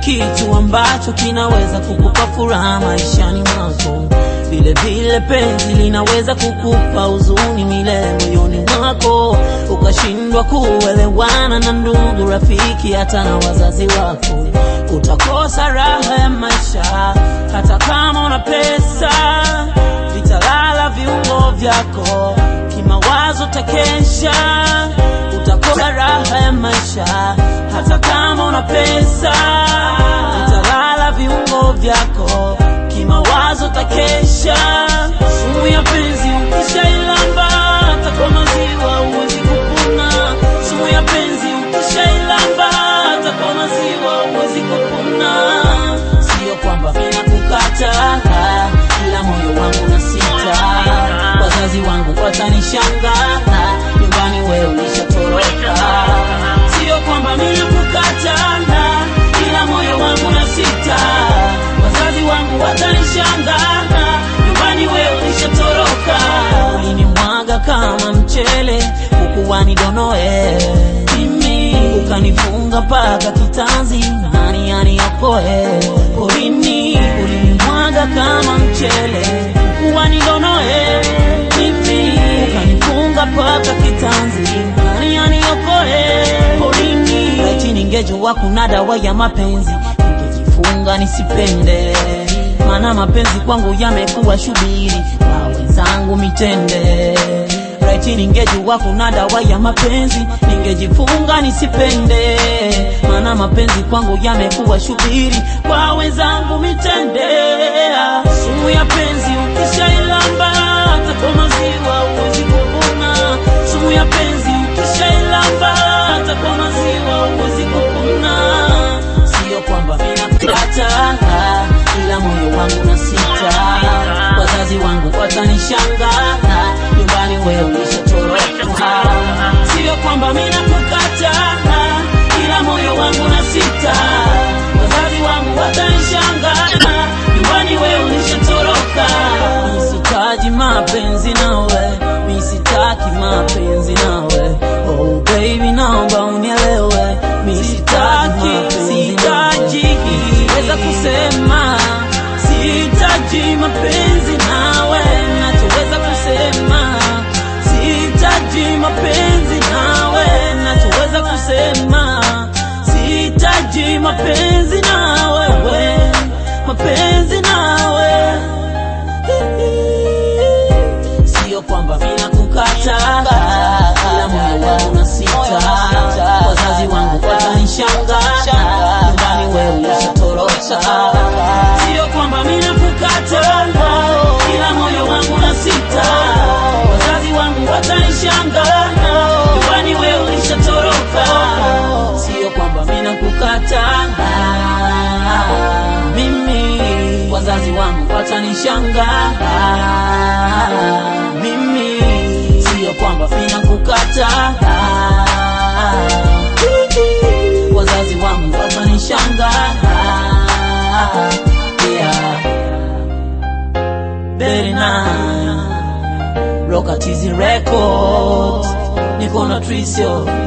kitu ambacho kinaweza kukupa furaha maishani mwako. Vile vile penzi linaweza kukupa huzuni milele moyoni mwako, ukashindwa kuelewana na ndugu, rafiki, hata na wazazi wako. Utakosa raha ya maisha hata kama una pesa, vitalala viungo vyako, kimawazo takesha. Utakosa raha ya maisha hata kama una pesa, vitalala viungo vyako, kimawazo takesha. Sumu ya penzi ukishailamba, hata kwa maziwa huwezi kupona. Sumu ya penzi ukishailamba, hata kwa maziwa huwezi kupona. Sio kwamba mina kukata, ila moyo wangu na sita. Wazazi wangu watanishangaa, nyumbani wewe ulishatoroka. Sio kwamba mina kukata, ila moyo wangu na sita. Wazazi wangu watanishangaa, nyumbani wewe ulishatoroka. Ulinimwaga kama mchele, ukuwa nidonoe mimi, ukanifunga mpaka kitanzi, nani aniokoe porini? Ulinimwaga kama mchele, ukuwa nidonoe mimi, ukanifunga mpaka kitanzi, nani aniokoe porini? Laiti ningejua kuna dawa ya mapenzi, ningejifunga nisipende maana mapenzi kwangu yamekuwa shubiri kwa wenzangu mitende. Raiti ningejua kuna dawa ya mapenzi, ningejifunga nisipende, maana mapenzi kwangu yamekuwa shubiri kwa wenzangu mitende. Sumu ya penzi ukishailamba, hata kwa maziwa huwezi kupona. Sumu ya penzi ukishailamba, hata kwa maziwa huwezi kupona. Sio kwamba ninakukata ila moyo wangu na sita. Wazazi wangu watanishangaa, nyumbani wewe ulishatoroka. Sio kwamba mimi nakukata, ila moyo wangu na sita. Wazazi wangu watanishangaa, nyumbani wewe ulishatoroka. Mimi sitaji mapenzi nawe, mimi sitaki mapenzi nawe. Oh baby, naomba unielewe, mimi sitaki, sitaji weza kusema sihitaji mapenzi nawe, nachoweza kusema sihitaji mapenzi nawe, nachoweza kusema sihitaji mapenzi nawe, we mapenzi nawe sio kwamba mimi nakukata, ila moyo wangu na sita. Wazazi wangu watanishangaa, nyumbani wewe ulishatoroka. Sio kwamba mimi nakukata, ila moyo wangu na sita. Wazazi wangu watanishangaa, nyumbani wewe ulishatoroka. Sio kwamba mimi nakukata, mimi wazazi wangu watanishangaa mimi sio kwamba mina kukata wazazi wangu watanishangaa yeah. Very nice. Rockatizi Records niko na Trisio